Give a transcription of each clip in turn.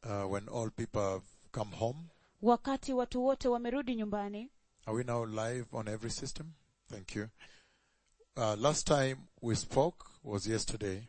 uh, when all people have come home. wakati watu wote wamerudi nyumbani Are we now live on every system? Thank you. Uh, last time we spoke was yesterday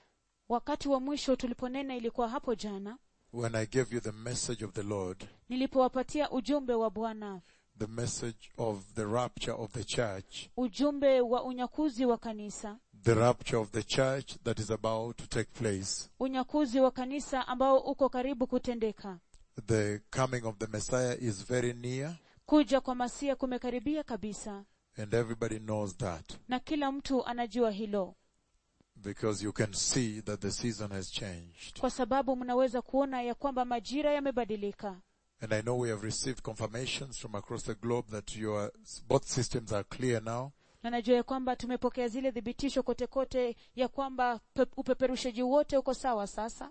wakati wa mwisho tuliponena ilikuwa hapo jana when I gave you the message of the Lord, nilipowapatia ujumbe wa bwana the message of the rapture of the church, ujumbe wa unyakuzi wa kanisa the rapture of the church that is about to take place, unyakuzi wa kanisa ambao uko karibu kutendeka the coming of the Messiah is very near kuja kwa masia kumekaribia kabisa and everybody knows that na kila mtu anajua hilo because you can see that the season has changed. kwa sababu mnaweza kuona ya kwamba majira yamebadilika And I know we have received confirmations from across the globe that your both systems are clear now. na najua ya kwamba tumepokea zile thibitisho kote kote ya kwamba pe- upeperushaji wote uko sawa sasa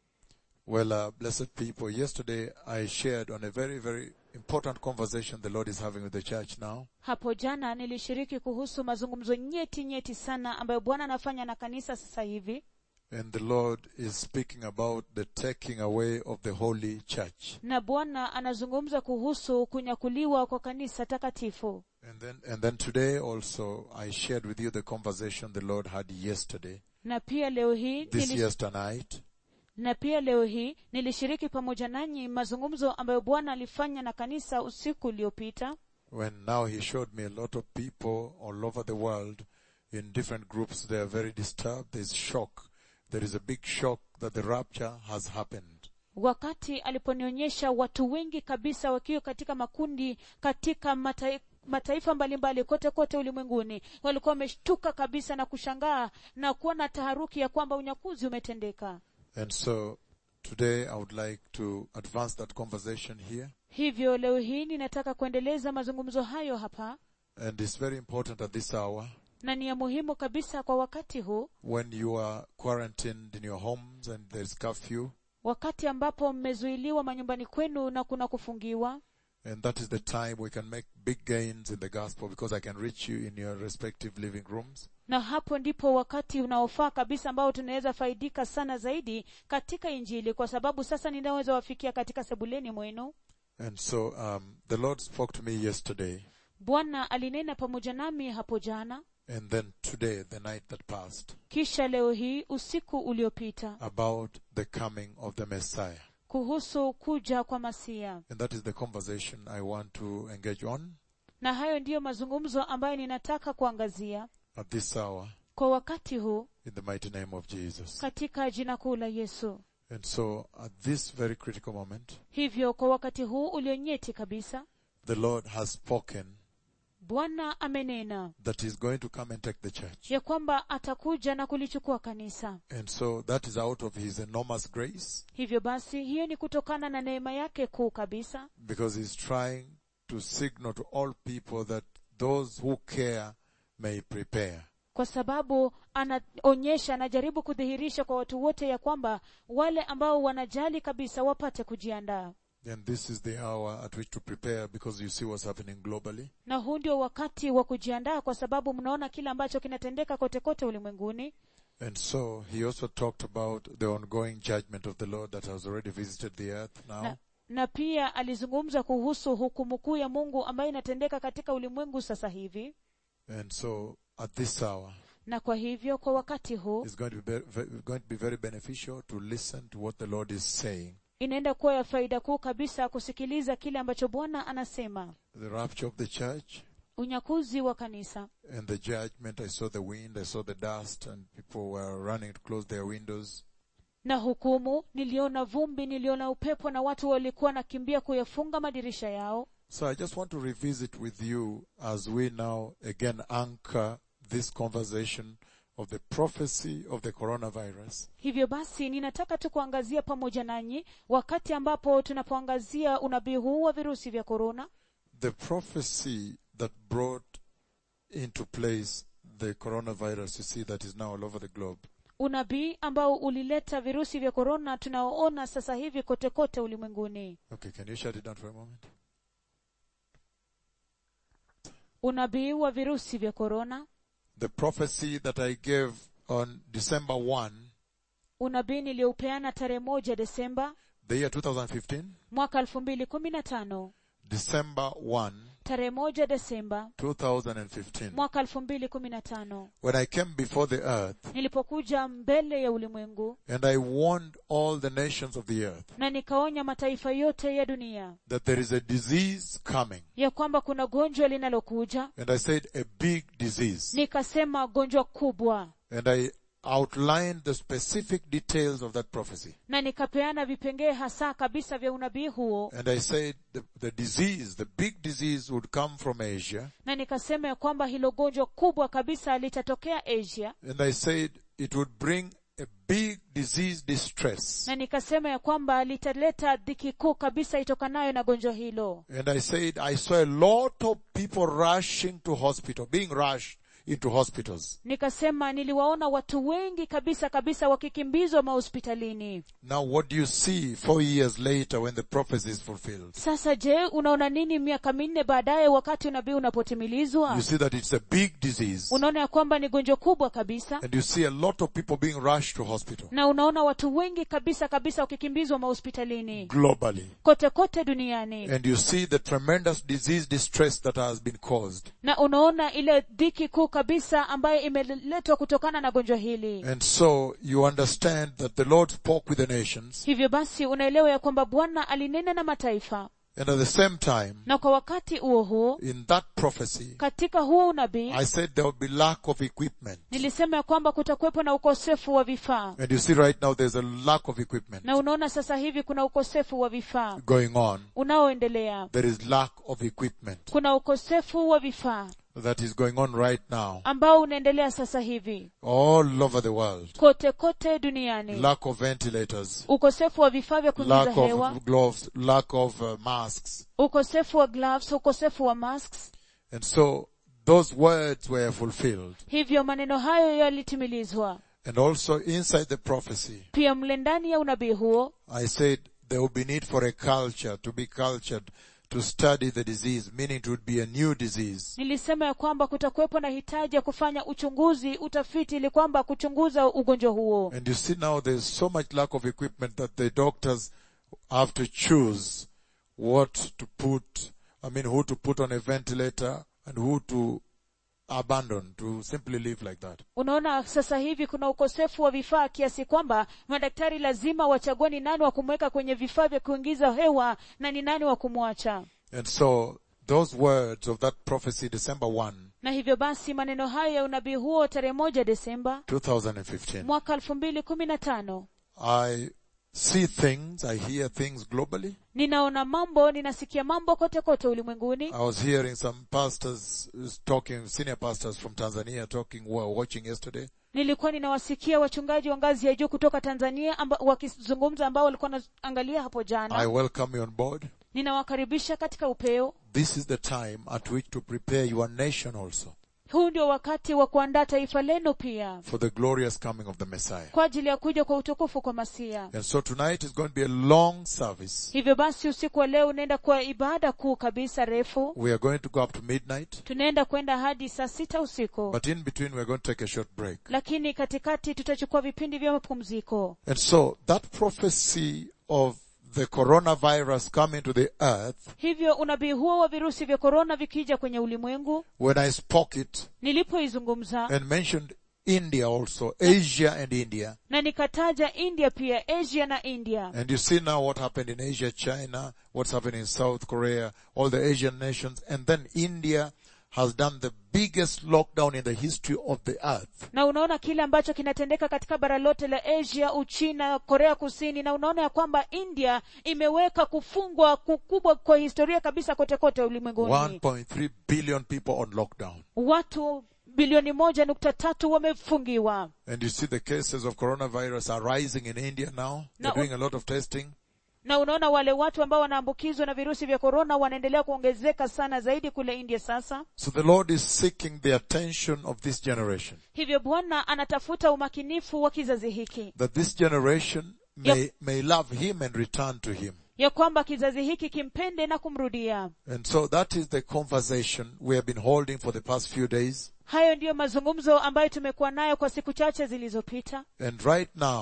Well, uh, blessed people, yesterday I shared on a very, very important conversation the Lord is having with the church now. hapo jana nilishiriki kuhusu mazungumzo nyeti nyeti sana ambayo bwana anafanya na kanisa sasa hivi And the Lord is speaking about the taking away of the holy church. na bwana anazungumza kuhusu kunyakuliwa kwa kanisa takatifu And then, and then today also I shared with you the conversation the Lord had yesterday, na pia leo hii this nili, yesterday night. na pia leo hii nilishiriki pamoja nanyi mazungumzo ambayo bwana alifanya na kanisa usiku uliopita when now he showed me a lot of people all over the world in different groups, they are very disturbed. There's shock. There is a big shock that the rapture has happened. wakati aliponionyesha watu wengi kabisa wakiwa katika makundi katika matai, mataifa mbalimbali kote kote ulimwenguni walikuwa wameshtuka kabisa na kushangaa na kuwa na taharuki ya kwamba unyakuzi umetendeka And so today I would like to advance that conversation here. hivyo leo hii ninataka kuendeleza mazungumzo hayo hapa And it's very important at this hour na ni ya muhimu kabisa kwa wakati huu when you are quarantined in your homes and there's curfew. wakati ambapo mmezuiliwa manyumbani kwenu na kuna kufungiwa And that is the time we can make big gains in the gospel because I can reach you in your respective living rooms. na hapo ndipo wakati unaofaa kabisa ambao tunaweza faidika sana zaidi katika injili kwa sababu sasa ninaweza wafikia katika sebuleni mwenu And so, um, the Lord spoke to me yesterday bwana alinena pamoja nami hapo jana and then today, the night that passed, kisha leo hii usiku uliopita about the coming of the Messiah. kuhusu kuja kwa masia And that is the conversation I want to engage on na hayo ndiyo mazungumzo ambayo ninataka kuangazia at this hour kwa wakati huu in the mighty name of Jesus. katika jina kuu la yesu And so, at this very critical moment, hivyo kwa wakati huu ulionyeti kabisa the Lord has spoken bwana amenena that He's going to come and take the church. ya kwamba atakuja na kulichukua kanisa And so, that is out of His enormous grace hivyo basi hiyo ni kutokana na neema yake kuu kabisa because He's trying to signal to all people that those who care may prepare. kwa sababu anaonyesha anajaribu kudhihirisha kwa watu wote ya kwamba wale ambao wanajali kabisa wapate kujiandaa And this is the hour at which to prepare because you see what's happening globally. na huu ndio wakati wa kujiandaa kwa sababu mnaona kile ambacho kinatendeka kote kote ulimwenguni And so he also talked about the ongoing judgment of the Lord that has already visited the earth now. na, na pia alizungumza kuhusu hukumu kuu ya mungu ambayo inatendeka katika ulimwengu sasa hivi And so at this hour, na kwa hivyo kwa wakati huu it's going to be, be- going to be very beneficial to listen to what the Lord is saying. inaenda kuwa ya faida kuu kabisa kusikiliza kile ambacho bwana anasema The rapture of the church unyakuzi wa kanisa and the judgment. I saw the wind, I saw the dust and people were running to close their windows. na hukumu niliona vumbi niliona upepo na watu walikuwa nakimbia kuyafunga madirisha yao So I just want to revisit with you as we now again anchor this conversation of the prophecy of the coronavirus hivyo basi ninataka tu kuangazia pamoja nanyi wakati ambapo tunapoangazia unabii huu wa virusi vya korona the prophecy that brought into place the coronavirus you see that is now all over the globe unabii ambao ulileta virusi vya korona tunaoona sasa hivi kote kote ulimwenguni okay can you shut it down for a moment unabii wa virusi vya korona the prophecy that i gave on december 1 unabii niliyoupeana tarehe moja desemba the year 2015, mwaka elfu mbili kumi na tano December 1, tarehe moja desemba 2015, mwaka elfu mbili kumi na tano when I came before the earth nilipokuja mbele ya ulimwengu and I warned all the nations of the earth na nikaonya mataifa yote ya dunia that there is a disease coming. ya kwamba kuna gonjwa linalokuja And I said a big disease. nikasema gonjwa kubwa And I outlined the specific details of that prophecy. na nikapeana vipengee hasa kabisa vya unabii huo And I said the, the disease, the big disease would come from Asia. na nikasema ya kwamba hilo gonjwa kubwa kabisa litatokea asia And I said it would bring a big disease distress. na nikasema ya kwamba litaleta dhiki kuu kabisa itokanayo na gonjwa hilo And I said I saw a lot of people rushing to hospital, being rushed into hospitals. nikasema niliwaona watu wengi kabisa kabisa wakikimbizwa mahospitalini Now what do you see four years later when the prophecy is fulfilled? sasa je unaona nini miaka minne baadaye wakati unabii unapotimilizwa You see that it's a big disease. unaona ya kwamba ni gonjwa kubwa kabisa And you see a lot of people being rushed to hospital na unaona watu wengi kabisa kabisa wakikimbizwa mahospitalini globally. kote kote duniani And you see the tremendous disease distress that has been caused. na unaona ile dhiki kuu kabisa ambayo imeletwa kutokana na gonjwa hili And so you understand that the Lord spoke with the nations. hivyo basi unaelewa ya kwamba bwana alinena na mataifa And at the same time, na kwa wakati huo huo in that prophecy, katika huo unabii I said there will be lack of equipment. nilisema ya kwamba kutakuwepo na ukosefu wa vifaa And you see right now there's a lack of equipment na unaona sasa hivi kuna ukosefu wa vifaa going on. unaoendelea There is lack of equipment kuna ukosefu wa vifaa that is going on right now ambao unaendelea sasa hivi all over the world. kote kote duniani Lack of ventilators, ukosefu wa vifaa vya kuingiza lack hewa of gloves, lack of uh, masks. ukosefu wa gloves ukosefu wa masks And so those words were fulfilled. hivyo maneno hayo yalitimilizwa And also inside the prophecy, pia mle ndani ya unabii huo I said there will be need for a culture to be cultured to study the disease, meaning it would be a new disease. nilisema ya kwamba kutakuwepo na hitaji ya kufanya uchunguzi utafiti ili kwamba kuchunguza ugonjwa huo And you see now there's so much lack of equipment that the doctors have to choose what to put, I mean who to put on a ventilator and who to abandon, to simply live like that. unaona sasa hivi kuna ukosefu wa vifaa kiasi kwamba madaktari lazima wachague ni nani wa kumweka kwenye vifaa vya kuingiza hewa na ni nani wa kumwacha And so those words of that prophecy, December 1, na hivyo basi maneno hayo ya unabii huo tarehe moja desemba 2015, mwaka elfu mbili kumi na tano I see things, I hear things globally. ninaona mambo ninasikia mambo kote kote ulimwenguni I was hearing some pastors uh, talking, senior pastors from Tanzania talking, who were watching yesterday. nilikuwa ninawasikia wachungaji wa ngazi ya juu kutoka tanzania amba, wakizungumza ambao walikuwa wanaangalia hapo I jana welcome you on board. ninawakaribisha katika upeo This is the time at which to prepare your nation also huu ndio wakati wa kuandaa taifa lenu pia for the glorious coming of the Messiah. kwa ajili ya kuja kwa utukufu kwa masia And so tonight is going to be a long service. hivyo basi usiku wa leo unaenda kwa ibada kuu kabisa refu We are going to go up to midnight, tunaenda kwenda hadi saa sita usiku but in between we are going to take a short break. lakini katikati tutachukua vipindi vya mapumziko And so that prophecy of the coronavirus coming to the earth, hivyo unabii huo wa virusi vya korona vikija kwenye ulimwengu when I spoke it nilipoizungumza and mentioned India also, Asia and India, na nikataja india pia asia na india and you see now what happened in Asia, China, what's happening in South Korea, all the Asian nations, and then India has done the biggest lockdown in the history of the earth. na unaona kile ambacho kinatendeka katika bara lote la asia uchina korea kusini na unaona ya kwamba india imeweka kufungwa kukubwa kwa historia kabisa kote kote ulimwenguni 1.3 billion people on lockdown. watu bilioni moja nukta tatu wamefungiwa And you see the cases of coronavirus are rising in India now. They're Now- doing a lot of testing. na unaona wale watu ambao wanaambukizwa na virusi vya korona wanaendelea kuongezeka sana zaidi kule india sasa So the Lord is seeking the attention of this generation. hivyo bwana anatafuta umakinifu wa kizazi hiki That this generation may, may love Him and return to Him. ya kwamba kizazi hiki kimpende na kumrudia And so that is the conversation we have been holding for the past few days. hayo ndiyo mazungumzo ambayo tumekuwa nayo kwa siku chache zilizopita And right now,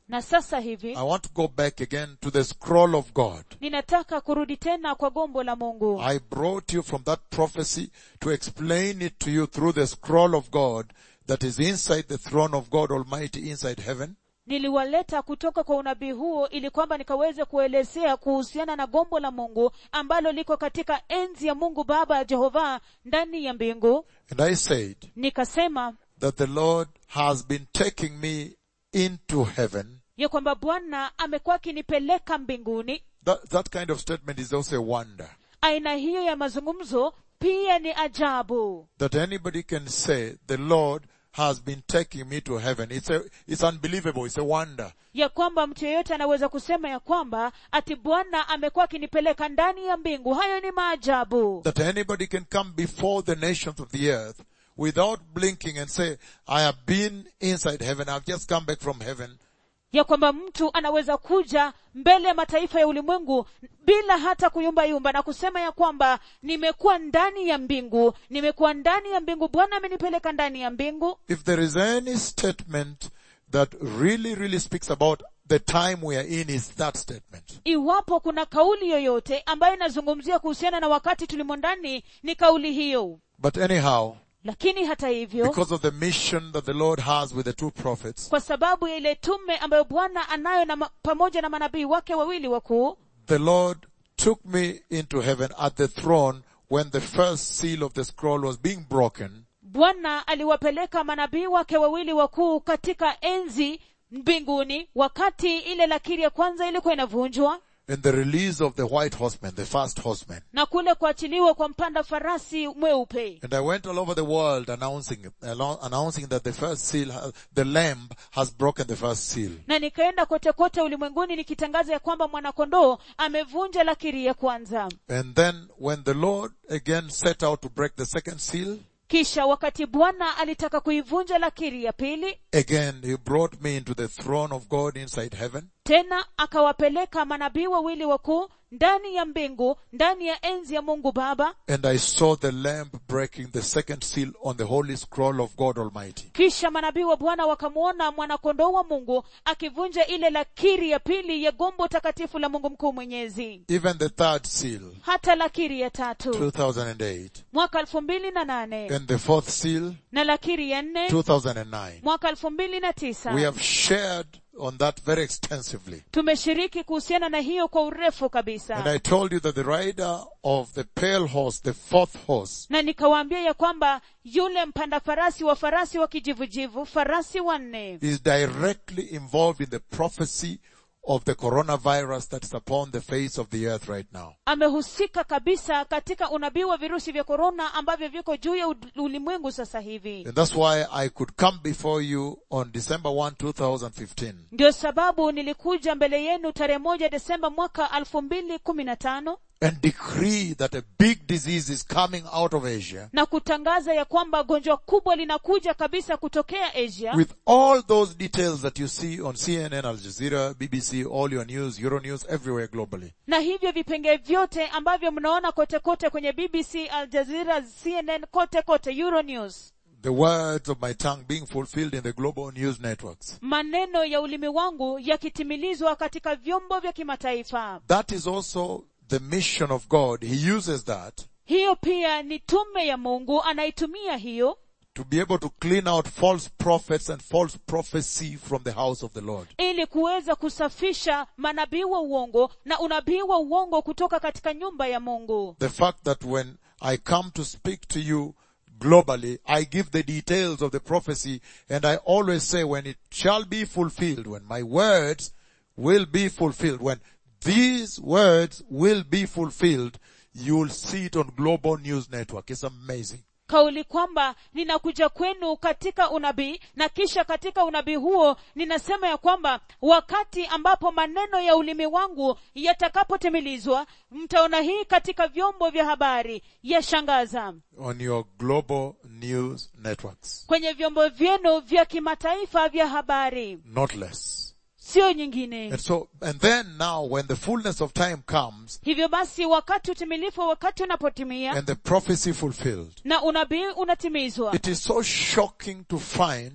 na sasa hivi I want to go back again to the scroll of God. ninataka kurudi tena kwa gombo la mungu I brought you from that prophecy to explain it to you through the scroll of God that is inside the throne of God Almighty inside heaven. niliwaleta kutoka kwa unabii huo ili kwamba nikaweze kuelezea kuhusiana na gombo la mungu ambalo liko katika enzi ya mungu baba ya jehova ndani ya mbingu And I said nikasema that the Lord has been taking me into heaven. ya kwamba bwana amekuwa akinipeleka mbinguni That, that kind of statement is also a wonder. aina hiyo ya mazungumzo pia ni ajabu That anybody can say the Lord has been taking me to heaven. It's a, it's unbelievable. It's a wonder. ya kwamba mtu yeyote anaweza kusema ya kwamba ati bwana amekuwa akinipeleka ndani ya mbingu hayo ni maajabu That anybody can come before the nations of the earth without blinking and say, I have been inside heaven. I've just come back from heaven. ya kwamba mtu anaweza kuja mbele ya mataifa ya ulimwengu bila hata kuyumbayumba na kusema ya kwamba nimekuwa ndani ya mbingu nimekuwa ndani ya mbingu bwana amenipeleka ndani ya mbingu If there is any statement that really, really speaks about the time we are in is that statement. iwapo kuna kauli yoyote ambayo inazungumzia kuhusiana na wakati tulimo ndani ni kauli hiyo But anyhow, lakini hata hivyo because of the mission that the Lord has with the two prophets, kwa sababu ya ile tume ambayo bwana anayo na ma, pamoja na manabii wake wawili wakuu the Lord took me into heaven at the throne when the first seal of the scroll was being broken. bwana aliwapeleka manabii wake wawili wakuu katika enzi mbinguni wakati ile lakiri ya kwanza ilikuwa inavunjwa in the release of the white horseman, the first horseman. na kule kuachiliwa kwa mpanda farasi mweupe And I went all over the world announcing, allo- announcing that the first seal, ha- the lamb has broken the first seal. na nikaenda kote kote ulimwenguni nikitangaza ya kwamba mwanakondoo amevunja lakiri ya kwanza And then when the Lord again set out to break the second seal, kisha wakati bwana alitaka kuivunja lakiri ya pili again he brought me into the throne of God inside heaven. tena akawapeleka manabii wawili wakuu ndani ya mbingu ndani ya enzi ya mungu baba And I saw the lamb breaking the second seal on the holy scroll of God Almighty. kisha manabii wa bwana wakamwona mwanakondoo wa mungu akivunja ile lakiri ya pili ya gombo takatifu la mungu mkuu mwenyezi Even the third seal, hata lakiri ya tatu 2008. mwaka elfu mbili na nane And the fourth seal, na lakiri ya nne 2009. mwaka elfu mbili na We tisa have shared on that very extensively. tumeshiriki kuhusiana na hiyo kwa urefu And kabisa I told you that the rider of the pale horse, the fourth horse, na nikawaambia ya kwamba yule mpanda farasi wa farasi wa kijivujivu farasi wanne is directly involved in the prophecy of the coronavirus that is upon the face of the earth right now. amehusika kabisa katika unabii wa virusi vya korona ambavyo viko juu ya ud- ulimwengu sasa hivi And that's why I could come before you on December 1, 2015 ndio sababu nilikuja mbele yenu tarehe moja desemba mwaka elfu mbili kumi na tano and decree that a big disease is coming out of Asia na kutangaza ya kwamba gonjwa kubwa linakuja kabisa kutokea asia with all those details that you see on CNN, Al Jazeera, BBC, all your news, Euronews, everywhere globally. na hivyo vipengee vyote ambavyo mnaona kote kote kwenye bbc al jazeera cnn kote kote euronews The words of my tongue being fulfilled in the global news networks. maneno ya ulimi wangu yakitimilizwa katika vyombo vya kimataifa That is also the mission of God. He uses that hiyo pia ni tume ya mungu anaitumia hiyo to be able to clean out false prophets and false prophecy from the house of the Lord. ili kuweza kusafisha manabii wa uongo na unabii wa uongo kutoka katika nyumba ya mungu The fact that when I come to speak to you globally, I give the details of the prophecy and I always say when it shall be fulfilled, when my words will be fulfilled, when these words will be fulfilled, you'll see it on global news network. It's amazing. kauli kwamba ninakuja kwenu katika unabii na kisha katika unabii huo ninasema ya kwamba wakati ambapo maneno ya ulimi wangu yatakapotimilizwa mtaona hii katika vyombo vya habari yashangaza On your global news networks. kwenye vyombo vyenu vya kimataifa vya habari Not less. sio nyingine And so, and then now when the fullness of time comes hivyo basi wakati utimilifu wa wakati unapotimia and the prophecy fulfilled, na unabii unatimizwa It is so shocking to find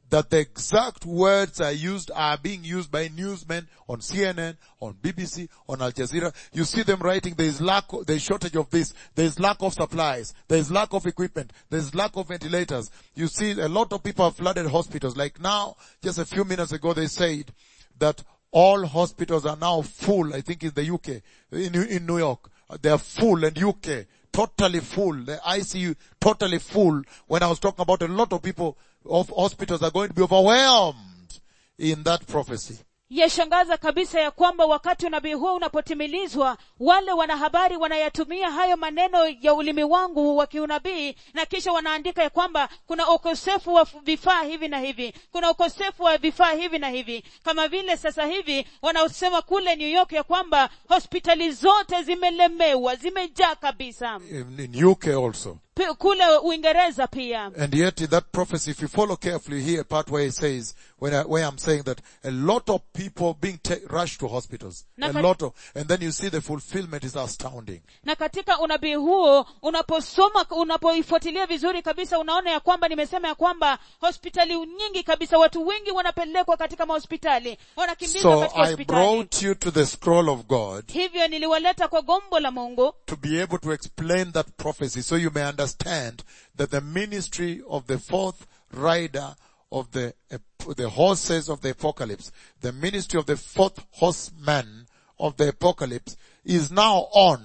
that the exact words are used are being used by newsmen on CNN, on BBC, on Al Jazeera. You see them writing, there is lack, there is shortage of this, there is lack of supplies, there is lack of equipment, there is lack of ventilators. You see a lot of people have flooded hospitals. Like now, just a few minutes ago they said that all hospitals are now full, I think in the UK, in, in New York. They are full and UK, totally full. The ICU, totally full. When I was talking about a lot of people of hospitals are going to be overwhelmed in that prophecy. yashangaza kabisa ya kwamba wakati unabii huo unapotimilizwa wale wanahabari wanayatumia hayo maneno ya ulimi wangu wa kiunabii na kisha wanaandika ya kwamba kuna ukosefu wa vifaa hivi na hivi kuna ukosefu wa vifaa hivi na hivi kama vile sasa hivi wanaosema kule new york ya kwamba hospitali zote zimelemewa zimejaa kabisa In, in UK also. P- kule uingereza pia And yet in that prophecy, if you follow carefully here, part where it says, when I, where I'm saying that a lot of people being ta- rushed to hospitals, a Naka- lot of, and then you see the fulfillment is astounding. na katika unabii huo unaposoma unapoifuatilia vizuri kabisa unaona ya kwamba nimesema ya kwamba hospitali nyingi kabisa watu wengi wanapelekwa katika mahospitali wanakimbizwa So katika I hospitali brought you to the scroll of God hivyo niliwaleta kwa gombo la mungu to be able to explain that prophecy so you may understand that the ministry of the fourth rider of the, the horses of the apocalypse, the ministry of the fourth horseman of the apocalypse is now on.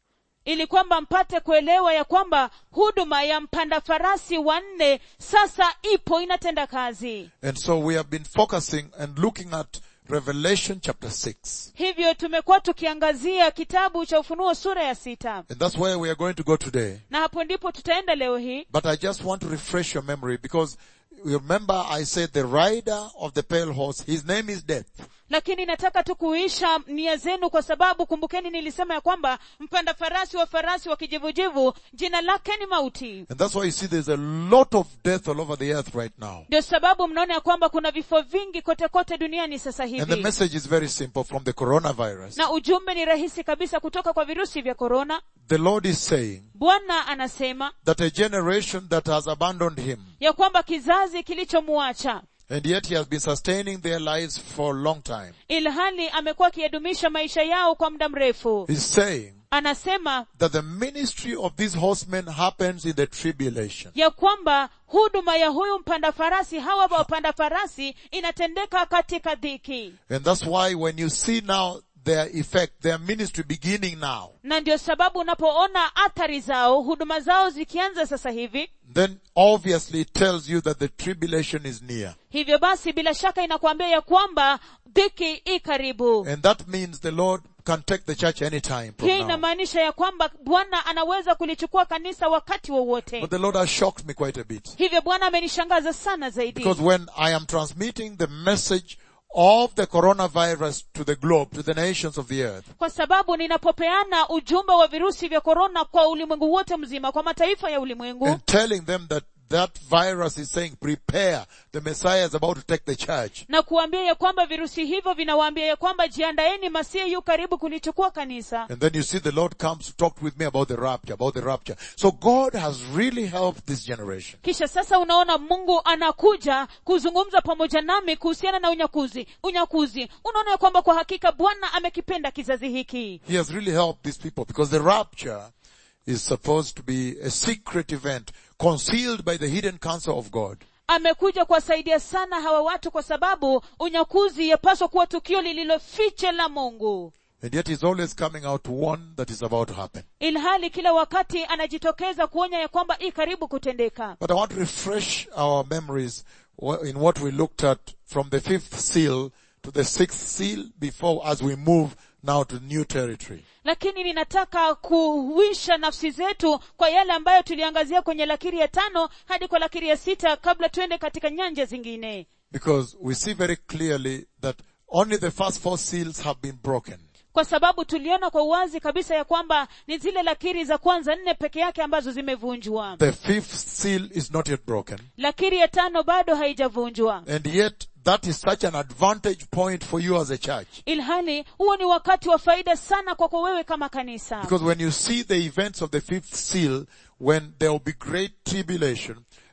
ili kwamba mpate kuelewa ya kwamba huduma ya mpanda farasi wanne sasa ipo inatenda kazi And so we have been focusing and looking at Revelation chapter 6. hivyo tumekuwa tukiangazia kitabu cha ufunuo sura ya sita And that's where we are going to go today. na hapo ndipo tutaenda leo hii But I just want to refresh your memory because you remember I said the rider of the pale horse, his name is death. lakini nataka tu kuisha nia zenu kwa sababu kumbukeni nilisema ya kwamba mpanda farasi wa farasi wa kijivujivu jina lake ni mauti And that's why you see there's a lot of death all over the earth right now. ndio sababu mnaona ya kwamba kuna vifo vingi kote kote duniani sasa And the hivi message is very simple from the coronavirus. na ujumbe ni rahisi kabisa kutoka kwa virusi vya korona The Lord is saying bwana anasema that a generation that has abandoned Him ya kwamba kizazi kilichomuacha and yet He has been sustaining their lives for a long time. ilhali amekuwa akiyadumisha maisha yao kwa muda mrefu He's saying anasema that the ministry of these horsemen happens in the tribulation. ya kwamba huduma ya huyu mpanda farasi hawa wapanda farasi inatendeka katika dhiki And that's why when you see now their effect, their ministry beginning now, na ndio sababu unapoona athari zao huduma zao zikianza sasa hivi then obviously it tells you that the tribulation is near. hivyo basi bila shaka inakuambia ya kwamba dhiki i karibu And that means the Lord can take the church anytime from hiyo now. inamaanisha ya kwamba bwana anaweza kulichukua kanisa wakati wowote But the Lord has shocked me quite a bit. hivyo bwana amenishangaza sana zaidi Because when I am transmitting the message of the coronavirus to the globe, to the nations of the earth, kwa sababu ninapopeana ujumbe wa virusi vya korona kwa ulimwengu wote mzima kwa mataifa ya ulimwengu and telling them that that virus is saying, prepare, the Messiah is about to take the church. na kuambia ya kwamba virusi hivyo vinawaambia ya kwamba jiandaeni masihi yu karibu kulichukua kanisa And then you see the Lord comes to talk with me about the rapture, about the rapture. So God has really helped this generation. kisha sasa unaona mungu anakuja kuzungumza pamoja nami kuhusiana na unyakuzi unyakuzi unaona ya kwamba kwa hakika bwana amekipenda kizazi hiki He has really helped these people because the rapture is supposed to be a secret event concealed by the hidden counsel of God. amekuja kuwasaidia sana hawa watu kwa sababu unyakuzi yapaswa kuwa tukio lililofiche la mungu And yet he's always coming out to warn that is about to happen. ilhali kila wakati anajitokeza kuonya ya kwamba i karibu kutendeka But I want to refresh our memories wh- in what we looked at from the fifth seal to the sixth seal before as we move now to new territory. lakini ninataka kuhuisha nafsi zetu kwa yale ambayo tuliangazia kwenye lakiri ya tano hadi kwa lakiri ya sita kabla tuende katika nyanja zingine Because we see very clearly that only the first four seals have been broken. kwa sababu tuliona kwa uwazi kabisa ya kwamba ni zile lakiri za kwanza nne peke yake ambazo zimevunjwa The fifth seal is not yet broken. lakiri ya tano bado haijavunjwa And yet that is such an advantage point for you as a church. ilhali huo ni wakati wa faida sana kwako wewe kama kanisa Because when you see the events of the fifth seal, when there will be great tribulation,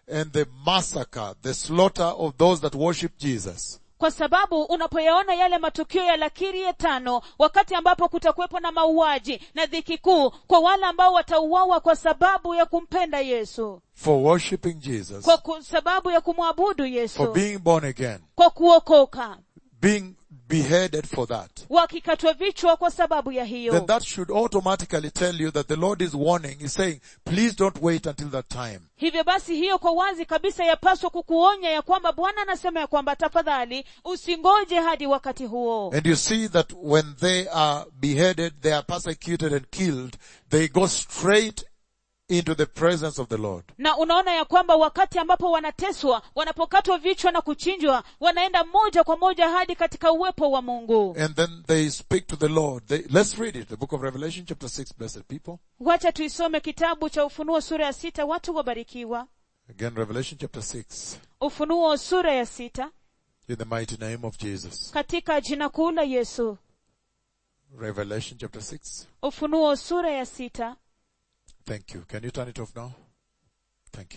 and the massacre, the slaughter of those that worship Jesus, kwa sababu unapoyaona yale matukio ya lakiri ya tano wakati ambapo kutakuwepo na mauaji na dhiki kuu kwa wale ambao watauawa kwa sababu ya kumpenda yesu for worshiping Jesus, kwa ku, sababu ya kumwabudu for yesu being born again, kwa kuokoka being beheaded for that, wakikatwa vichwa kwa sababu ya then hiyo that should automatically tell you that the Lord is warning, is saying, please don't wait until that time. hivyo basi hiyo kwa wazi kabisa yapaswa kukuonya ya kwamba bwana anasema ya kwamba tafadhali usingoje hadi wakati huo And you see that when they are beheaded, they are persecuted and killed, they go straight into the presence of the Lord. na unaona ya kwamba wakati ambapo wanateswa wanapokatwa vichwa na kuchinjwa wanaenda moja kwa moja hadi katika uwepo wa mungu And then they speak to the Lord. They, let's read it. The book of Revelation chapter 6, blessed people. wacha tuisome kitabu cha ufunuo sura ya sita watu wabarikiwa Again, Revelation chapter 6, ufunuo sura ya sita in the mighty name of Jesus. katika jina kuu la yesu Revelation chapter 6. ufunuo sura ya sita Thank you. Can you turn it off now? Thank you.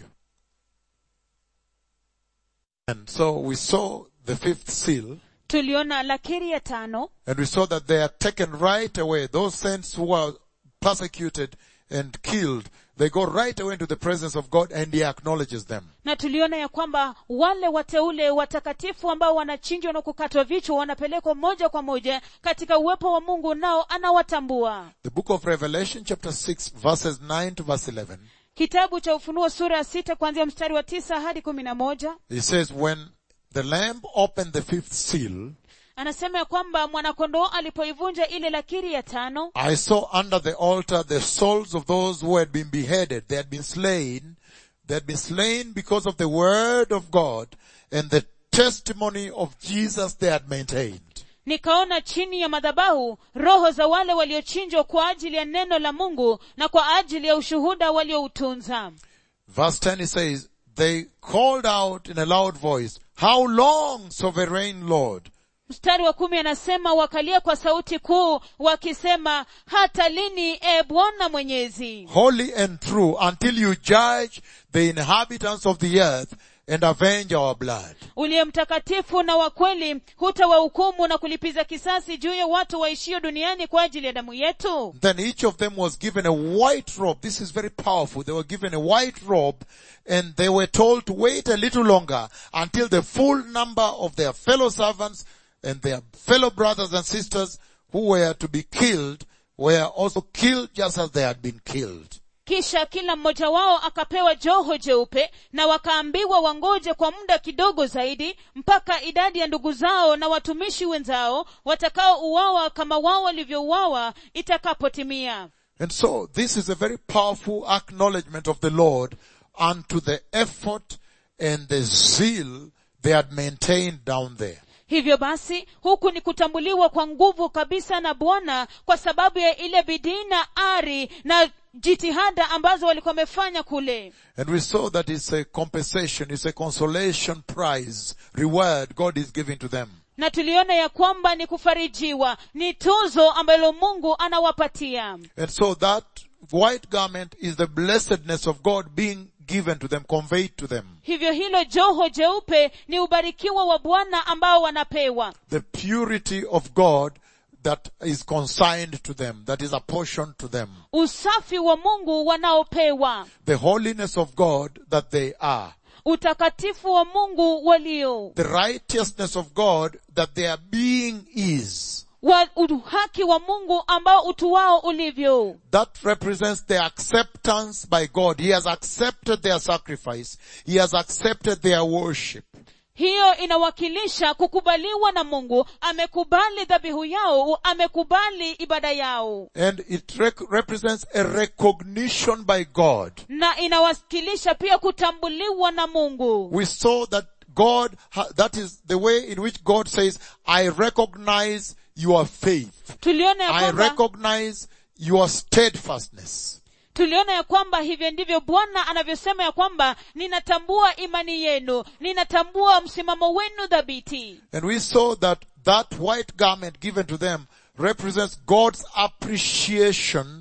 And so we saw the fifth seal, tuliona lakiri ya tano and we saw that they are taken right away. Those saints who are persecuted and killed, they go right away into the presence of God and He acknowledges them. na tuliona ya kwamba wale wateule watakatifu ambao wanachinjwa na kukatwa vichwa wanapelekwa moja kwa moja katika uwepo wa mungu nao anawatambua The book of Revelation chapter 6 verses 9 to verse 11. kitabu cha ufunuo sura ya sita kuanzia mstari wa tisa hadi kumi na moja It says, when the lamb opened the fifth seal, anasema ya kwamba mwanakondoo alipoivunja ile lakiri ya tano I saw under the altar the souls of those who had been beheaded. They had been slain. They had been slain because of the word of God and the testimony of Jesus they had maintained. nikaona chini ya madhabahu roho za wale waliochinjwa kwa ajili ya neno la mungu na kwa ajili ya ushuhuda walioutunza Verse 10 it says, they called out in a loud voice, how long, sovereign Lord? mstari wa kumi anasema wakalia kwa sauti kuu wakisema hata lini e bwana mwenyezi Holy and true until you judge the inhabitants of the earth and avenge our blood. uliye mtakatifu na wa kweli hutawahukumu na kulipiza kisasi juu ya watu waishio duniani kwa ajili ya damu yetu Then each of them was given a white robe. This is very powerful. They were given a white robe and they were told to wait a little longer until the full number of their fellow servants and their fellow brothers and sisters who were to be killed were also killed just as they had been killed. kisha kila mmoja wao akapewa joho jeupe na wakaambiwa wangoje kwa muda kidogo zaidi mpaka idadi ya ndugu zao na watumishi wenzao watakaouawa kama wao walivyouawa itakapotimia And so this is a very powerful acknowledgement of the Lord unto the effort and the zeal they had maintained down there. hivyo basi huku ni kutambuliwa kwa nguvu kabisa na bwana kwa sababu ya ile bidii na ari na jitihada ambazo walikuwa wamefanya kule And we saw that it's a compensation, it's a consolation prize, reward God is giving to them. na tuliona ya kwamba ni kufarijiwa ni tuzo ambalo mungu anawapatia And so that white garment is the blessedness of God being given to them, conveyed to them. hivyo hilo joho jeupe ni ubarikiwa wa bwana ambao wanapewa The purity of God that is consigned to them, that is apportioned to them. usafi wa mungu wanaopewa The holiness of God that they are. utakatifu wa mungu walio The righteousness of God that their being is. wa uhaki wa mungu ambao utu wao ulivyo That represents their acceptance by God. He has accepted their sacrifice. He has accepted their worship. hiyo inawakilisha kukubaliwa na mungu amekubali dhabihu yao amekubali ibada yao And it rec- represents a recognition by God. na inawakilisha pia kutambuliwa na mungu We saw that God, ha- that is the way in which God says, I recognize your faith. tuliona ya I kwamba recognize your steadfastness. tuliona ya kwamba hivyo ndivyo bwana anavyosema ya kwamba ninatambua imani yenu ninatambua msimamo wenu dhabiti And we saw that that white garment given to them represents God's appreciation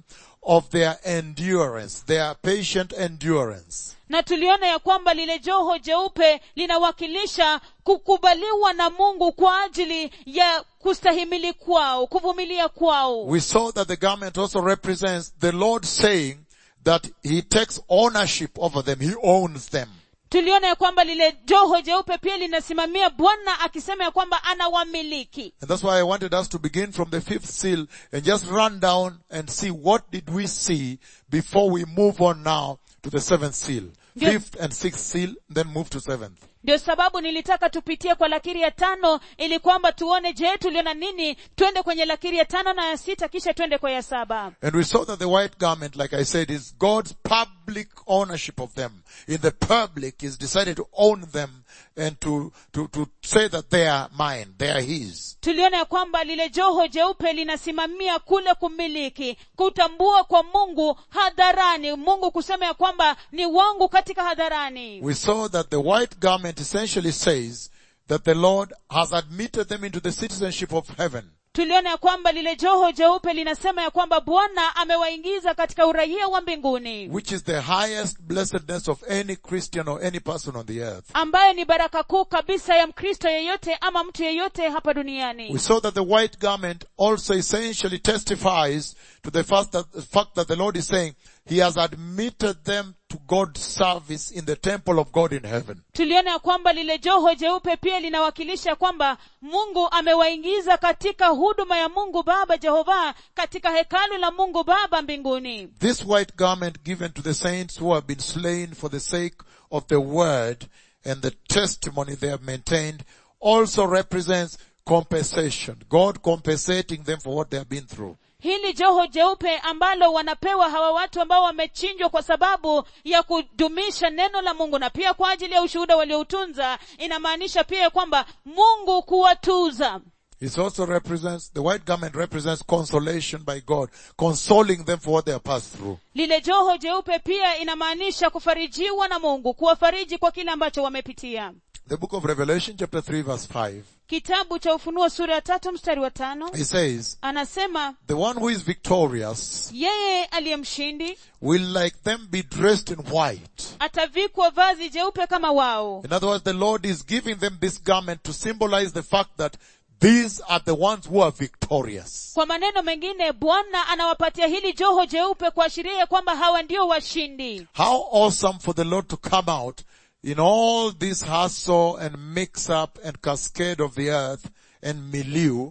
of their endurance, their patient endurance. na tuliona ya kwamba lile joho jeupe linawakilisha kukubaliwa na mungu kwa ajili ya kustahimili kwao kuvumilia kwao We saw that the garment also represents the Lord saying that He takes ownership over them. He owns them. tuliona ya kwamba lile joho jeupe pia linasimamia bwana akisema ya kwamba anawamiliki And that's why I wanted us to begin from the fifth seal and just run down and see what did we see before we move on now to the seventh seal. Yes. Fifth and sixth seal, then move to seventh. ndio sababu nilitaka tupitie kwa lakiri ya tano ili kwamba tuone je tuliona nini twende kwenye lakiri ya tano na ya sita kisha twende kwa ya saba And we saw that the white garment, like I said, is God's public ownership of them. In the public, He's decided to own them and to, to, to say that they are mine, they are His. tuliona ya kwamba lile joho jeupe linasimamia kule kumiliki kutambua kwa mungu hadharani mungu kusema ya kwamba ni wangu katika hadharani We saw that the white garment essentially says that the Lord has admitted them into the citizenship of heaven. tuliona ya kwamba lile joho jeupe linasema ya kwamba bwana amewaingiza katika uraia wa mbinguni which is the highest blessedness of any Christian or any person on the earth. ambayo ni baraka kuu kabisa ya mkristo yeyote ama mtu yeyote hapa We duniani saw that the white garment also essentially testifies to the fact that, the fact that the Lord is saying He has admitted them to God's service in the temple of God in heaven. tuliona ya kwamba lile joho jeupe pia linawakilisha kwamba mungu amewaingiza katika huduma ya mungu baba jehova katika hekalu la mungu baba mbinguni This white garment given to the saints who have been slain for the sake of the word and the testimony they have maintained also represents compensation. God compensating them for what they have been through. hili joho jeupe ambalo wanapewa hawa watu ambao wamechinjwa kwa sababu ya kudumisha neno la mungu na pia kwa ajili ya ushuhuda walioutunza inamaanisha pia kwamba mungu kuwatuza It also represents, the white garment represents consolation by God, consoling them for what they have passed through. lile joho jeupe pia inamaanisha kufarijiwa na mungu kuwafariji kwa kile ambacho wamepitia The book of Revelation chapter 3 verse 5, kitabu cha ufunuo sura ya tatu mstari wa tano it says, anasema the one who is victorious yeye aliye mshindi will like them be dressed in white. atavikwa vazi jeupe kama wao In other words, the Lord is giving them this garment to symbolize the fact that these are the ones who are victorious. kwa maneno mengine bwana anawapatia hili joho jeupe kuashiria ya kwamba hawa ndio washindi How awesome for the Lord to come out in all this hustle and mix up and cascade of the earth and milieu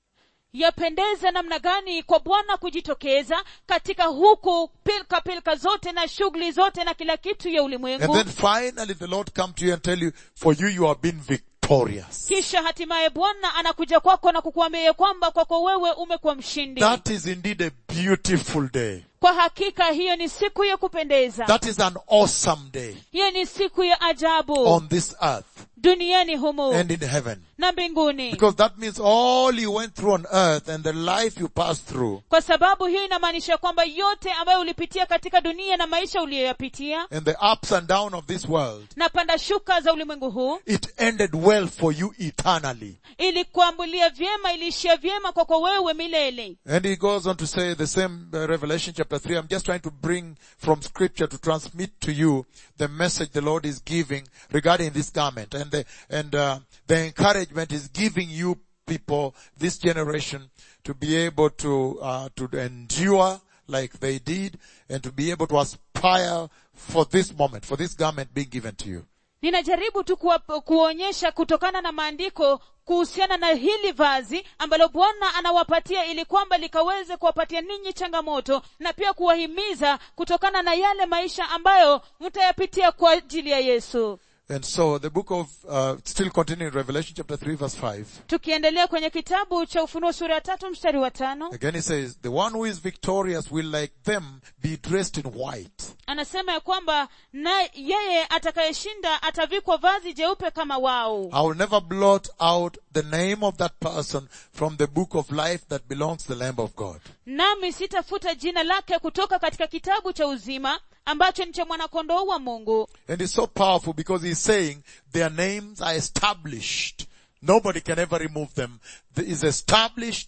yapendeza namna gani kwa bwana kujitokeza katika huku pilka pilka zote na shughuli zote na kila kitu ya and ulimwengu then finally the Lord come to you and tell you, for you you have been victorious. kisha hatimaye bwana anakuja kwako na kukuambia ya kwamba kwako wewe umekuwa mshindi That is indeed a beautiful day. kwa hakika hiyo ni siku ya kupendeza That is an awesome day hiyo ni siku ya ajabu on this earth duniani humu and in heaven. na mbinguni Because that means all you went through on earth and the life you passed through kwa sababu hiyo inamaanisha kwamba yote ambayo ulipitia katika dunia na maisha uliyoyapitia and the ups and down of this world, na panda shuka za ulimwengu huu it ended well for you eternally. ilikuambulia vyema iliishia vyema kwako wewe milele And he goes on to say the same uh, Revelation chapter 3. I'm just trying to bring from scripture to transmit to you the message the Lord is giving regarding this garment and the, and, uh, the encouragement is giving you people, this generation, to be able to, uh, to endure like they did and to be able to aspire for this moment, for this garment being given to you. ninajaribu tu kuwa, kuonyesha kutokana na maandiko kuhusiana na hili vazi ambalo bwana anawapatia ili kwamba likaweze kuwapatia ninyi changamoto na pia kuwahimiza kutokana na yale maisha ambayo mtayapitia kwa ajili ya yesu And so the book of, uh, still continuing Revelation chapter 3 verse 5. tukiendelea kwenye kitabu cha ufunuo sura ya tatu mstari wa tano Again it says, the one who is victorious will like them be dressed in white. anasema ya kwamba na yeye atakayeshinda atavikwa vazi jeupe kama wao I will never blot out the name of that person from the book of life that belongs to the Lamb of God. nami sitafuta jina lake kutoka katika kitabu cha uzima ambacho ni cha mwanakondoo wa mungu And it's so powerful because he's saying their names are established. Nobody can ever remove them. It is established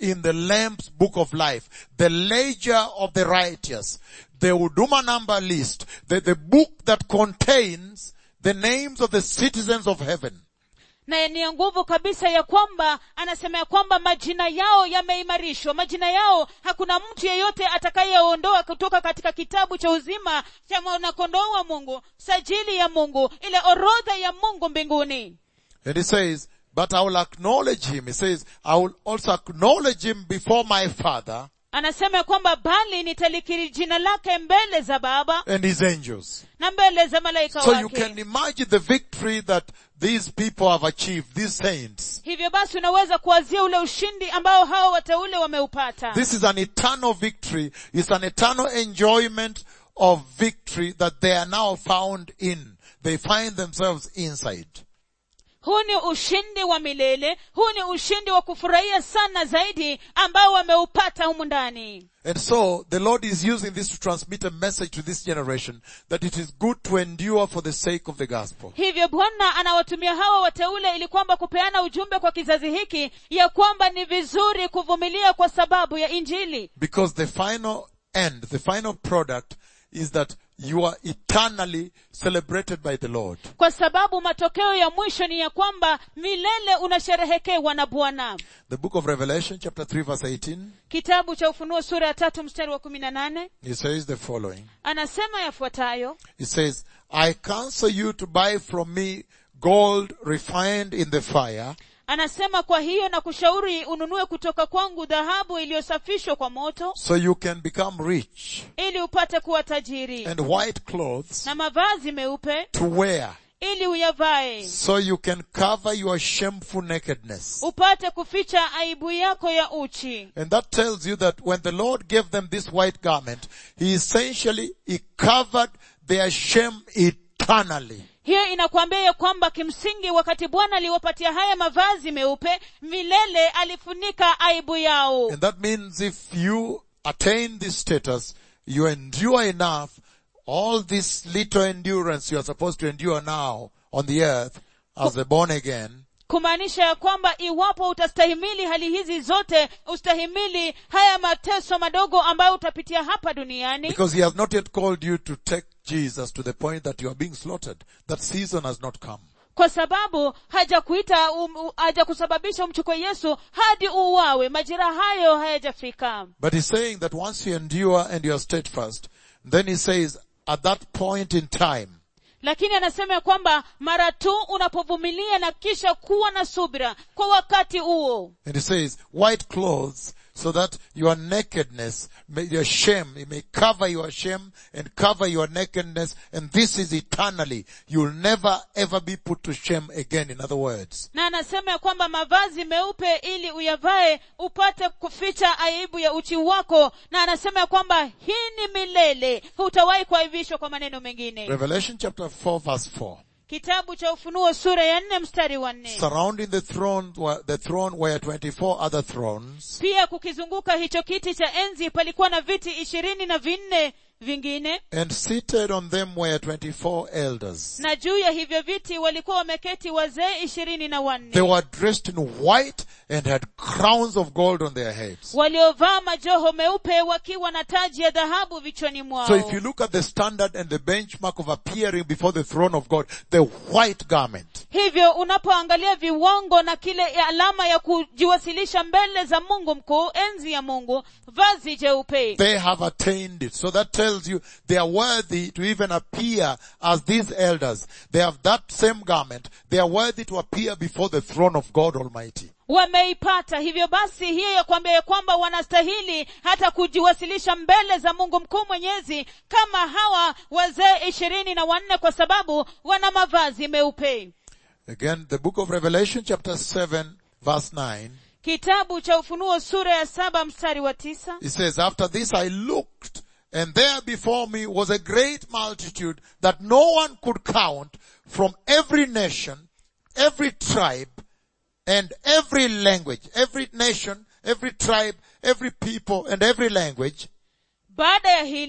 in the Lamb's book of life, the ledger of the righteous, the Uduma number list, the, the book that contains the names of the citizens of heaven. na ni ya nguvu kabisa ya kwamba anasema ya kwamba majina yao yameimarishwa majina yao hakuna mtu yeyote atakayeondoa kutoka katika kitabu cha uzima cha mwanakondoo wa mungu sajili ya mungu ile orodha ya mungu mbinguni And he says, but I will acknowledge him. He says, I will also acknowledge him before my father anasema ya kwamba bali nitalikiri jina lake mbele za baba and his angels. na mbele za malaika So you wake can imagine the victory that these people have achieved, these saints. hivyo basi unaweza kuwazia ule ushindi ambao hao wateule wameupata This is an eternal victory. It's an eternal enjoyment of victory that they are now found in. They find themselves inside. huu ni ushindi wa milele huu ni ushindi wa kufurahia sana zaidi ambao wameupata humu ndani And so the Lord is using this to transmit a message to this generation that it is good to endure for the sake of the gospel. hivyo bwana anawatumia hawa wateule ili kwamba kupeana ujumbe kwa kizazi hiki ya kwamba ni vizuri kuvumilia kwa sababu ya injili Because the final end, the final product is that you are eternally celebrated by the Lord. kwa sababu matokeo ya mwisho ni ya kwamba milele unasherehekewa na bwana The book of Revelation chapter 3 verse 18, kitabu cha ufunuo sura ya tatu mstari wa kumi na nane it says the following. anasema yafuatayo It says, I counsel you to buy from me gold refined in the fire, anasema kwa hiyo na kushauri ununue kutoka kwangu dhahabu iliyosafishwa kwa moto so you can become rich, ili upate kuwa tajiri and white clothes na mavazi meupe to wear, ili uyavae so you can cover your shameful nakedness. upate kuficha aibu yako ya uchi And that tells you that when the Lord gave them this white garment, He essentially, He covered their shame eternally. hiyo inakwambia ya kwamba kimsingi wakati bwana aliwapatia haya mavazi meupe milele alifunika aibu yao And that means if you attain this status, you endure enough, all this little endurance you are supposed to endure now on the earth as a born again, kumaanisha ya kwamba iwapo utastahimili hali hizi zote ustahimili haya mateso madogo ambayo utapitia hapa duniani because He has not yet called you to take Jesus to the point that you are being slaughtered. That season has not come. kwa sababu hajakuita um, u- hajakusababisha umchukue yesu hadi uuawe majira hayo hayajafika But He's saying that once you endure and you are steadfast, then He says, at that point in time, lakini anasema ya kwamba mara tu unapovumilia na kisha kuwa na subira kwa wakati huo And he says, white clothes, so that your nakedness, may, your shame, it may cover your shame and cover your nakedness, and this is eternally. You'll never ever be put to shame again, in other words. na anasema ya kwamba mavazi meupe ili uyavae upate kuficha aibu ya uchi wako na anasema ya kwamba hii ni milele hutawahi kuaibishwa kwa maneno mengine Revelation chapter 4 verse 4. kitabu cha ufunuo sura ya nne mstari wa nne Surrounding the throne, were- the throne were 24 other thrones, pia kukizunguka hicho kiti cha enzi palikuwa na viti ishirini na vinne vingine and seated on them were 24 elders. na juu ya hivyo viti walikuwa wameketi wazee ishirini na They wanne were dressed in white and had crowns of gold on their heads. waliovaa majoho meupe wakiwa na taji ya dhahabu vichwani mwao So if you look at the standard and the benchmark of appearing before the throne of God, the white garment, hivyo unapoangalia viwango na kile ya alama ya kujiwasilisha mbele za mungu mkuu enzi ya mungu vazi jeupe they have attained it. So that tells you they are worthy to even appear as these elders. They have that same garment. They are worthy to appear before the throne of God Almighty. wameipata hivyo basi hiyo ya kwambia ya kwamba wanastahili hata kujiwasilisha mbele za mungu mkuu mwenyezi kama hawa wazee ishirini na wanne kwa sababu wana mavazi meupe Again, the book of Revelation chapter 7 verse 9, kitabu cha ufunuo sura ya saba mstari wa tisa it says, after this I looked and there before me was a great multitude that no one could count from every nation, every tribe, and every language, every nation, every tribe, every people, and every language. baada ya hili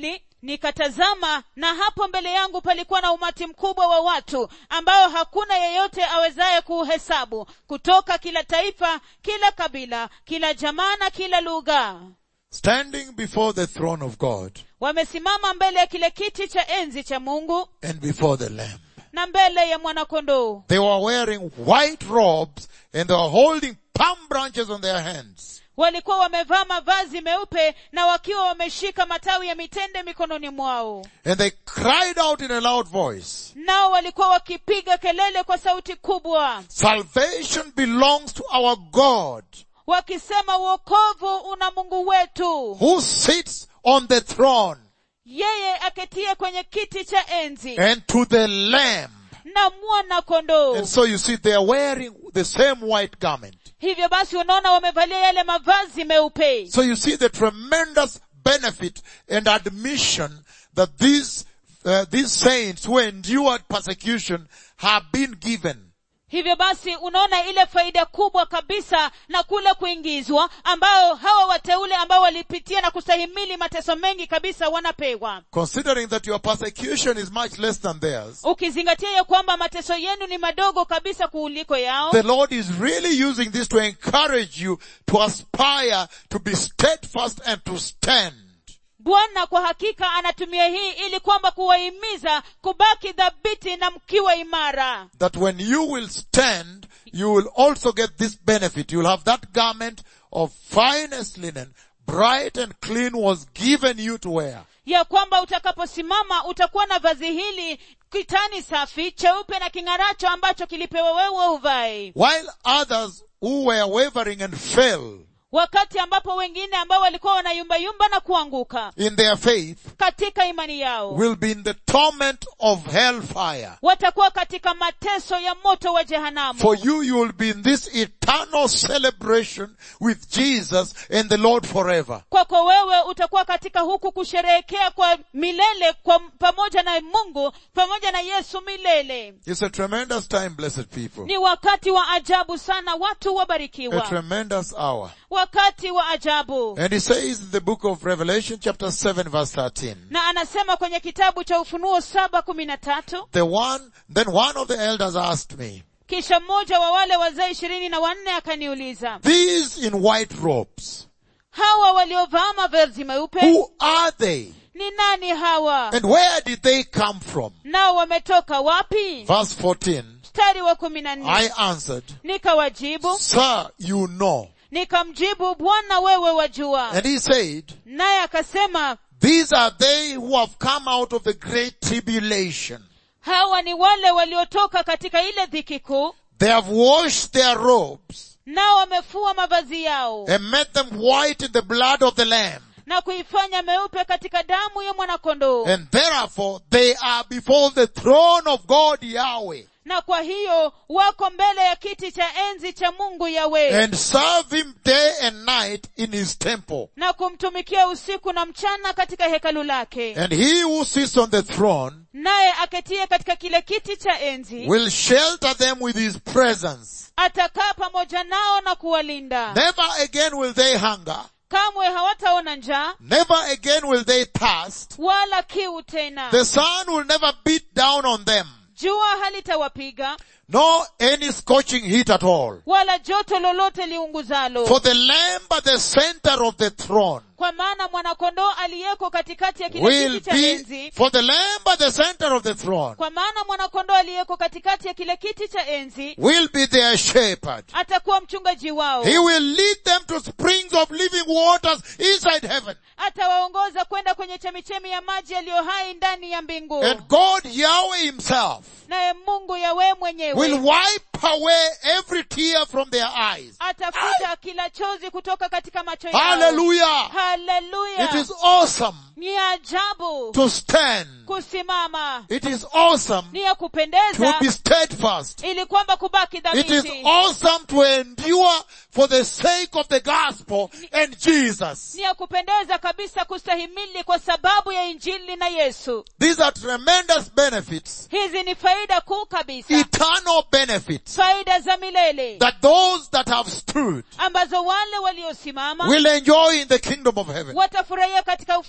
nikatazama na hapo mbele yangu palikuwa na umati mkubwa wa watu ambao hakuna yeyote awezaye kuuhesabu kutoka kila taifa kila kabila kila jamaa na kila lugha standing before the throne of God wamesimama mbele ya kile kiti cha enzi cha mungu and before the Lamb. na mbele ya mwanakondoo They were wearing white robes and they were holding palm branches on their hands. walikuwa wamevaa mavazi meupe na wakiwa wameshika matawi ya mitende mikononi mwao And they cried out in a loud voice, nao walikuwa wakipiga kelele kwa sauti kubwa Salvation belongs to our God wakisema uokovu una mungu wetu who sits on the throne yeye aketie kwenye kiti cha enzi and to the Lamb. na mwana kondoo And so you see they are wearing the same white garment. hivyo basi unaona wamevalia yale mavazi meupe So you see the tremendous benefit and admission that these, uh, these saints who endured persecution have been given. hivyo basi unaona ile faida kubwa kabisa na kule kuingizwa ambao hawa wateule ambao walipitia na kustahimili mateso mengi kabisa wanapewa Considering that your persecution is much less than theirs, ukizingatia ya kwamba mateso yenu ni madogo kabisa kuuliko yao the Lord is really using this to encourage you to aspire to be steadfast and to stand. bwana kwa hakika anatumia hii ili kwamba kuwahimiza kubaki dhabiti na mkiwa imara That when you will stand, you will also get this benefit. You will have that garment of finest linen, bright and clean was given you to wear. ya kwamba utakaposimama utakuwa na vazi hili kitani safi cheupe na king'aracho ambacho kilipewa wewe uvae While others who were wavering and fell wakati ambapo wengine ambao walikuwa wanayumbayumba na kuanguka in their faith katika imani yao will be in the torment of hellfire. watakuwa katika mateso ya moto wa jehanamu For you, you will be in this eternal celebration with Jesus and the Lord forever. kwako wewe utakuwa katika huku kusherehekea kwa milele kwa pamoja na mungu pamoja na yesu milele It's a tremendous time, blessed people. ni wakati wa ajabu sana watu A wabarikiwa tremendous hour. wakati wa ajabu And he says in the book of Revelation chapter 7 verse 13, na anasema kwenye kitabu cha ufunuo saba kumi na tatu the one, then one of the elders asked me, kisha mmoja wa wale wazee ishirini na wanne akaniuliza these in white robes, hawa waliovaa mavazi meupe who are they? ni nani hawa And where did they come from? nao wametoka wapi Verse 14, mstari wa kumi na nne I answered, nikawajibu Sir, you know. nikamjibu bwana wewe wajua And he said, naye akasema These are they who have come out of the great tribulation. hawa ni wale waliotoka katika ile dhiki kuu They have washed their robes nao wamefua mavazi yao and made them white in the blood of the Lamb. na kuifanya meupe katika damu ya mwanakondoo And therefore they are before the throne of God Yahweh na kwa hiyo wako mbele ya kiti cha enzi cha mungu yawe and serve him day and night in his temple. na kumtumikia usiku na mchana katika hekalu lake And he who sits on the throne naye aketie katika kile kiti cha enzi will shelter them with his presence. atakaa pamoja nao na kuwalinda Never again will they hunger. kamwe hawataona njaa Never again will they thirst. wala kiu tena The sun will never beat down on them. jua halitawapiga No any scorching heat at all. wala joto lolote liunguzalo For the lamb at the center of the throne kwa maana mwanakondoo aliyeko katikati ya kile will kiti cha be, enzi for the lamb at the center of the throne kwa maana mwanakondoo aliyeko katikati ya kile kiti cha enzi will be their shepherd. atakuwa mchungaji wao He will lead them to springs of living waters inside heaven. atawaongoza kwenda kwenye chemichemi ya maji yaliyo hai ndani ya mbingu And God Yahweh himself naye mungu yawe will mwenyewe wipe away every tear from their eyes. atafuta kila chozi kutoka katika macho yao Hallelujah. haleluya It is awesome ni ajabu to stand. kusimama It is awesome ni ya to kupendeza be steadfast. ili kwamba kubaki It is dhabiti awesome to endure for the sake of the gospel and Jesus. ni ya kupendeza kabisa kustahimili kwa sababu ya injili na yesu These are tremendous benefits, hizi ni faida kuu kabisa eternal benefits faida za milele that those that have stood ambazo wale waliosimama will enjoy in the kingdom of heaven. watafurahia katika ufalme wa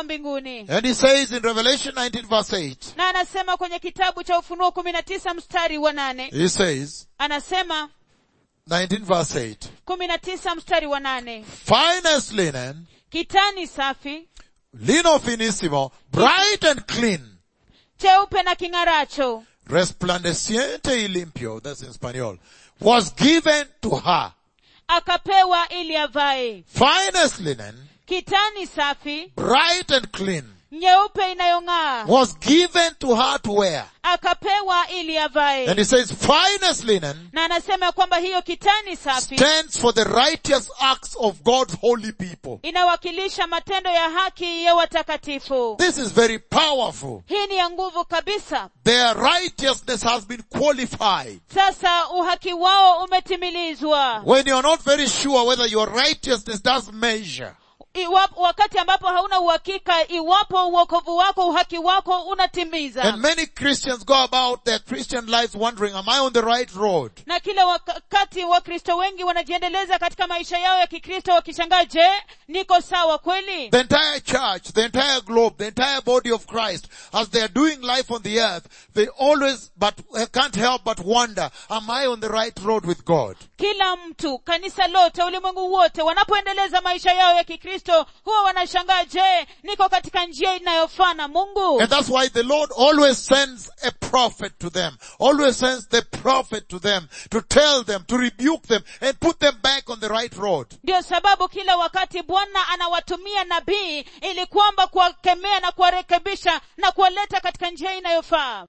hapo mbinguni And he says in Revelation 19 verse 8, na anasema kwenye kitabu cha ufunuo kumi na tisa mstari wa nane he says, anasema 19 verse 8, kumi na tisa mstari wa nane finest linen, kitani safi lino finissimo, bright and clean, cheupe na king'aracho resplandeciente y limpio, that's in Spanish, was given to her. akapewa ili avae Finest linen, kitani safi bright and clean, nyeupe inayong'aa was given to her to wear. akapewa ili And avae he says, finest linen na anasema kwamba hiyo kitani safi stands for the righteous acts of God's holy people. inawakilisha matendo ya haki ya watakatifu This is very powerful. hii ni ya nguvu kabisa Their righteousness has been qualified. sasa uhaki wao umetimilizwa When you're not very sure whether your righteousness does measure, Iwapo, wakati ambapo hauna uhakika iwapo uokovu wako uhaki wako unatimiza and many Christians go about their Christian lives wondering, am I on the right road? na kila wakati wakristo wengi wanajiendeleza katika maisha yao ya kikristo wakishangaa je niko sawa kweli The entire church, the entire globe, the entire body of Christ, as they are doing life on the earth, they always but can't help but wonder, am I on the right road with God? kila mtu kanisa lote ulimwengu wote wanapoendeleza maisha yao ya kikristo huwa wanashangaa je niko katika njia inayofaa na mungu And that's why the Lord always sends a prophet to them, always sends the prophet to them to tell them, to rebuke them and put them back on the right road. ndio sababu kila wakati bwana anawatumia nabii ili kwamba kuwakemea na kuwarekebisha na kuwaleta katika njia inayofaa